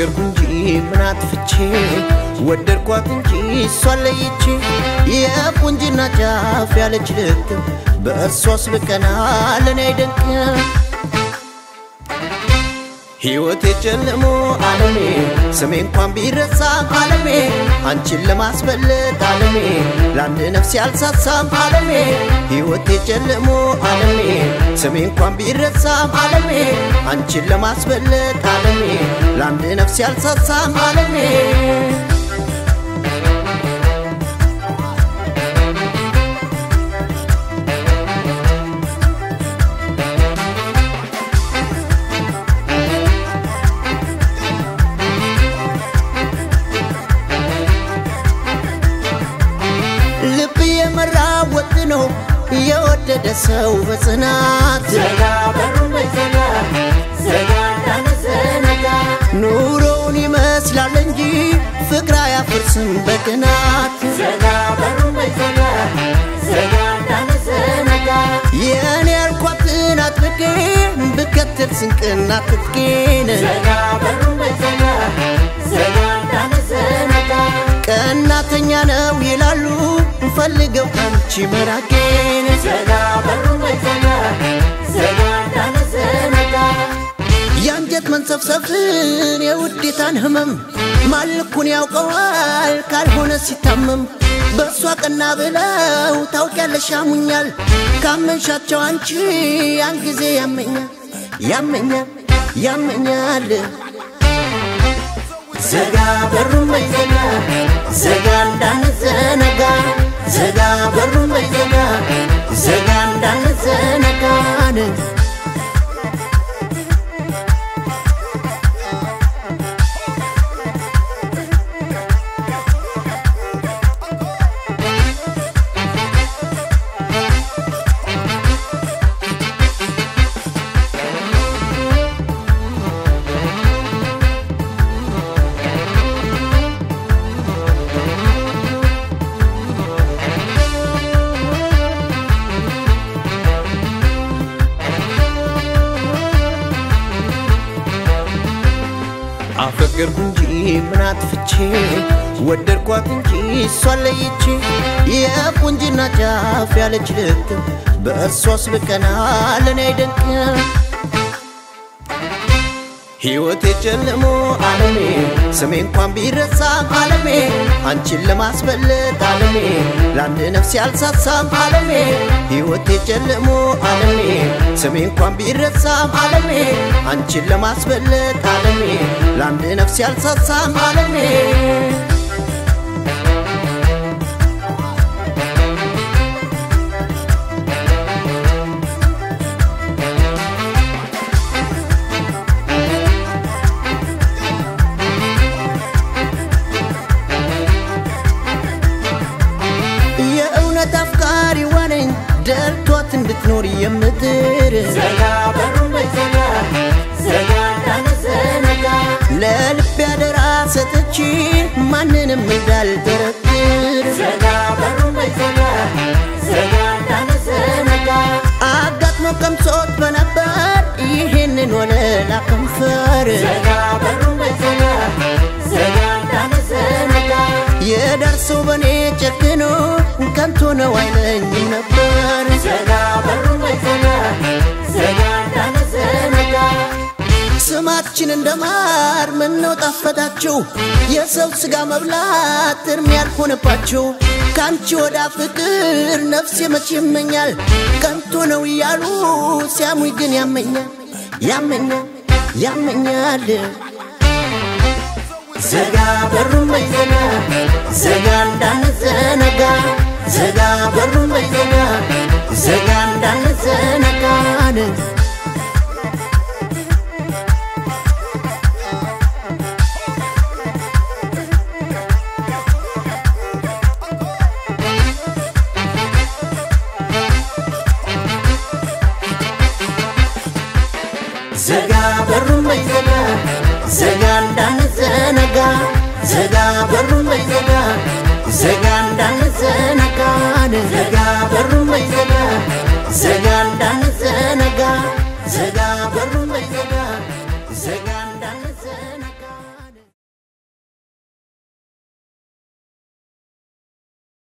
አፈቀርኩ እንጂ ምን አጥፍቼ ወደድኳት እንጂ እሷን ለይቼ የቁንጅና ጫፍ ያለች ልክ በእሷስ ብቀና ለኔ አይደንቅም ሕይወቴ ጨልሞ ዓለሜ ስሜ እንኳን ቢረሳ ዓለሜ አንቺን ለማስበለጥ ዓለሜ ለአንድ ነፍስ ያልሳሳም ዓለሜ ሕይወቴ ጨልሞ ዓለሜ ስሜ እንኳን ቢረሳም ዓለሜ አንቺን ለማስበለጥ ዓለሜ ለአንድ ነፍስ ያልሳሳም ዓለሜ ልብ የመራ ወጥ ነው የወደደ ሰው በጽናት ዘጋ በሩን በዘጋ ዘጋ እንዳንዘነጋ ኑሮውን ይመስላል እንጂ ፍቅር አያፈርስም በቅናት ዘጋ በሩን በዘጋ ዘጋ እንዳንዘነጋ የእኔ ያልኳትን አጥብቄ ብከተል ስንቅና ትጥቄን ዘጋ በሩን በዘጋ ዘጋ እንዳንዘነጋ ቀናተኛ ነው ይላሉ ፈልገው አንቺ መራቄን ዘጋ በሩን በዘጋ ዘጋ እንዳንዘነጋ የአንጀት መንሰፍሰፍን የውዴታን ህመም ማልኩን ያውቀዋል ካልሆነ ሲታመም በእሷ ቀና ብለው ታውቂያለሽ ያሙኛል ካመንሻቸው አንቺ ያን ጊዜ ያመኛል ያመኛል ያመኛል ዘጋ በሩን በዘጋ ዘጋ እንዳንዘነጋ ዘጋ በሩን በዘጋ ዘጋ እንዳንዘነጋን አፈቀርኩ እንጂ ምን አጥፍቼ ወደድኳት እንጂ እሷን ለይቼ የቁንጅና ጫፍ ያለች ልክ በእሷስ ብቀና ለኔ አይደንቅም ሕይወቴ ጨልሞ ዓለሜ ስሜ እንኳን ቢረሳ ዓለሜ አንቺን ለማስበለጥ ዓለሜ ለአንድ ነፍስ ያልሳሳም ዓለሜ ሕይወቴ ጨልሞ ዓለሜ ስሜ እንኳን ቢረሳም ዓለሜ አንቺን ለማስበለጥ ዓለሜ ለአንድ ነፍስ ያልሳሳም ዓለሜ የእውነት አፍቃሪ ዋነኝ ደርቷት እንድትኖር የምትር ዘጋ በሩን በዘጋ ዘጋ እንዳንዘነጋ ለልብ ያደራ ሰጥቼ ማንንም እንዳልጠረጥር ዘጋ በሩን በዘጋ ዘጋ እንዳንዘነጋ አጋጥሞ ቀምሶት በነበር ይህንን ወለላ ከንፈር ዘጋ በሩን በዘጋ ዘጋ እንዳንዘነጋ የደርሰው በኔ ጨክኖ ከንቱ ነው አይለኝም ነበር ዘጋ በሩን በዘጋ ዘጋ እንዳንዘነጋ ስማችን እንደ ማር ምነው ጣፈጣችሁ የሰው ስጋ መብላት እርም ያልሆነባችሁ ከአንቺ ወዳ ፍቅር ነፍሴ መቼ ይመኛል ከንቱ ነው እያሉ ሲያሙኝ ግን ያመኛል ያመኛል ያመኛል ዘጋ በሩን በዘጋ ዘጋ እንዳንዘነጋ ዘጋ በሩን በዘጋ ዘጋ እንዳንዘነጋን ዘጋ በሩን በዘጋ ዘጋ እንዳንዘነጋ ዘጋ በሩን በዘጋ ዘጋ እንዳንዘነጋን ዘጋ በሩን በዘጋ ዘጋ እንዳንዘነጋ ዘጋ